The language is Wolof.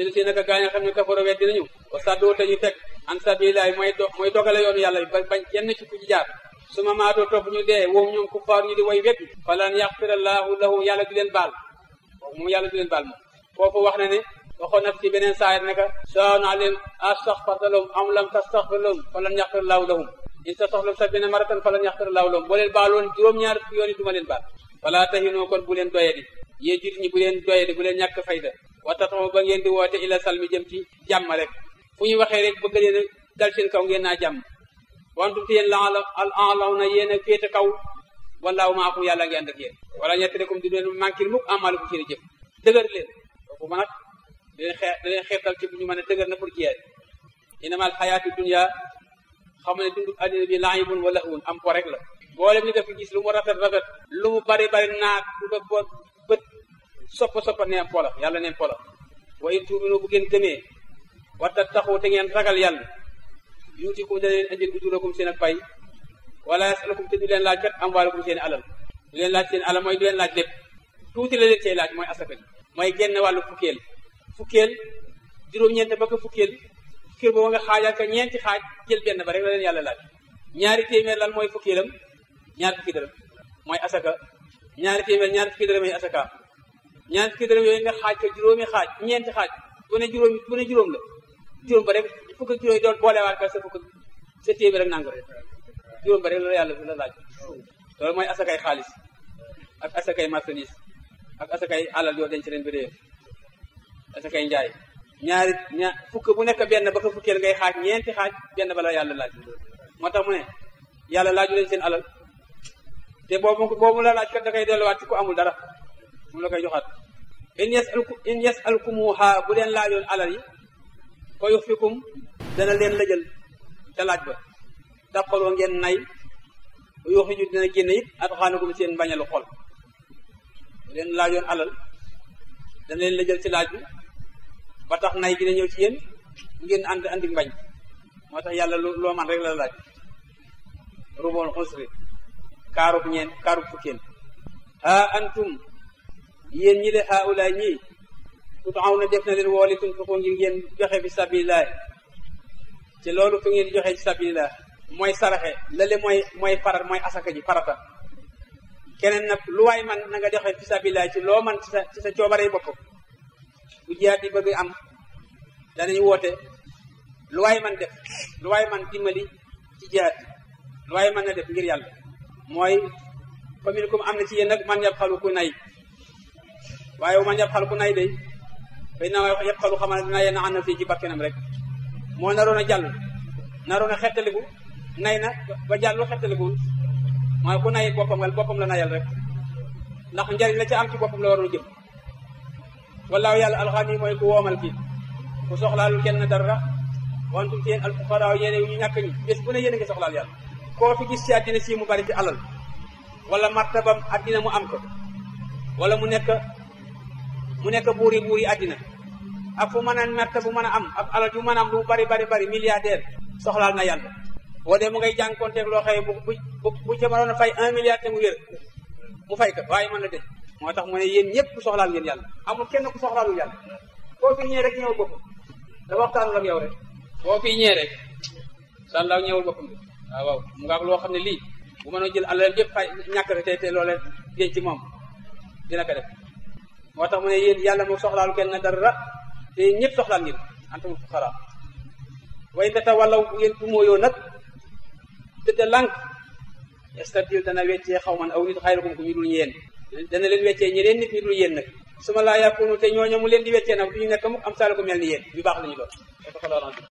inna si naka gaa nga xam ne kafaro weddi nañu wa saddoo te ñu teg an sabilillahi mooy do mooy dogale yoonu yàlla ba bañ kenn ci ku ci jaar suma maatoo topp ñu dee woowu ñoom kuffaar ñu di way weddi falan yaxfirallahu lahu yàlla du leen baal moom yàlla du leen baal moom foofu wax na ne waxoon na ci beneen saayir ne ka sawaa'un alayhim astaghfarta lahum am lam tastaghfir lahum falan yaxfirallahu lahum in tastaghfir sab'iina marratan falan yaxfirallahu lahum boo leen baaloon juróom-ñaar fukki yoon yi du ma leen baal wala tahinoo kon bu leen doyadi yéen jit ñi bu leen doyadi bu leen ñàkk fayda wa tatama ba ngeen di woote ila salmi jëm ci jàmm rek fu ñu waxee rek bëgg leen dal seen kaw ngeen naa jàmm wantum te yéen la al alaw na yéen a féete kaw wallaahu maakum yàlla ngi ànd ak yéen wala ñettirekum di leen manquil mukk amalukum seen i jëf dëgër leen kooku ma nag da leen xee da leen xeetal ci bu ñu mën a dëgër na pour jiyaat inamal xayaatu dunya xam ne dundu addina bi laayibun wa lahwun am po rek la boolem ñu def gis lu mu rafet rafet lu mu bari bari naat bu ba bo bët soppa soppa neen pola yàlla neen pola wa in tuuminu bu ngeen gëmee wa tattaxu te ngeen ragal yàlla yuutikum da leen indil ujurakum seen ak pay wala yasalukum te du leen laaj kat amwaalakum seen alal du leen laaj seen alal mooy du leen laaj lépp tuuti la leen cay laaj mooy asaka ji mooy genn wàllu fukkeel fukkeel juróom-ñeent ba ko fukkeel fukkeel boobu nga xaajal ka ñeenti xaaj jël benn ba rek la leen yàlla laaj ñaari téeméer lan mooy fukkeelam ñaar fukki dërëm mooy asaka ñaari téeméer ñaar fukki dërëm yi asaka ñaar fukki dërëm yooyu nga xaaj ko juróomi xaaj ñeenti xaaj bu ne juróom bu ne juróom la juróom ba rek fukk ak juróomi doon boolewaat ka sa fukk sa téeméer ak nangam juróom ba rek la yàlla la laaj loolu mooy asakay xaalis ak asakay marchandise ak asakay alal yoo denc leen bi réew asakay njaay ñaari ñaar fukk bu nekk benn ba ko fukkeel ngay xaaj ñeenti xaaj benn ba la yàlla laaj moo tax mu ne yàlla laaju leen seen alal te boobu boobu la laaj kat da koy delluwaat ci ku amul dara mu la koy joxaat in yasalku in yasalkumuha bu leen laajoon alal yi fa yuxfikum dana leen lëjal ca laaj ba daqaloo ngeen nay yuxiju dina génne it at xaanakum seen mbañalu xol bu leen laajoon alal dana leen lëjal ci laaj bi ba tax nay gi na ñëw ci yéen ngeen ànd andi mbañ moo tax yàlla loo man rek la laaj ruboon xusri kaarub ñeen kaarub fukkeen ha antum yéen ñi de haula ñi tutaaw na def na leen wooli tun ko ngir ngeen joxe fi sabilillah ci loolu fu ngeen joxe ci sabilillah mooy saraxe lale mooy mooy farat mooy asaka ji farata keneen nag lu waay man na nga joxe fi sabilillah ci loo man ci sa ci sa coobare bopp bu jiyaat di bëgg am danañ woote lu waay man def lu waay man dimbali ci jiyaat lu waay mën na def ngir yàlla mooy commune comme am na ci yéen nag man yab xalu ku nay waaye man yab xalu ku nay day fay na yab xalu xamal ne dina yenn ànd fii ci bakkenam rek moo naroon a jàll naroon a xettaliku nay na ba jàllu xettalikuwul mooy ku nay boppam wala boppam la nayal rek ndax njariñ la ca am ci boppam la waroon jëm wallaahu yàlla alxani mooy ku woomal kii ku soxlaalul kenn dara wantum ci yéen alfuqaraaw yéene ñu ñàkk ñi bés bu ne yéen a ngi soxlaal yàlla koo fi gis ci àddina si mu bari ci alal wala martabam àddina mu am ko wala mu nekk mu nekk buuri buuri àddina ak fu mën a merte bu mën a am ak alal ju mën a am lu mu bari bari bari milliardaire soxlaal na yàlla boo dee mu ngay jànkonteeg loo xëye bu bu bu ca mënoon a fay un milliard te mu wér mu fay ko waaye mën na de moo tax mu ne yéen ñëpp soxlaal ngeen yàlla amul kenn ku soxlaalul yàlla koo fi ñëwee rek ñëwul boppam da waxtaanul ak yow rek boo fi ñëwee rek sàllaaw ñëwul boppam de waaw waaw mu nga loo xam ne lii bu mënoo jël alal yëpp fay ñàkk rek te te loolee denc ci moom dina ko def moo tax mu ne yéen yàlla mu soxlaalu kenn dara te ñëpp soxlaal ngeen antum fuqara way data wallaw bu ngeen dumóoyoo nag tëdda lànk estabdil dana weccee xaw man aw nit xayrakum ku ñu dul yéen dana leen weccee ñeneen nit ñu dul yéen nag su ma laa yàkkunu te ñooñu mu leen di weccee nag du ñu nekk mukk am saala ko mel ni yéen yu baax la ñu doon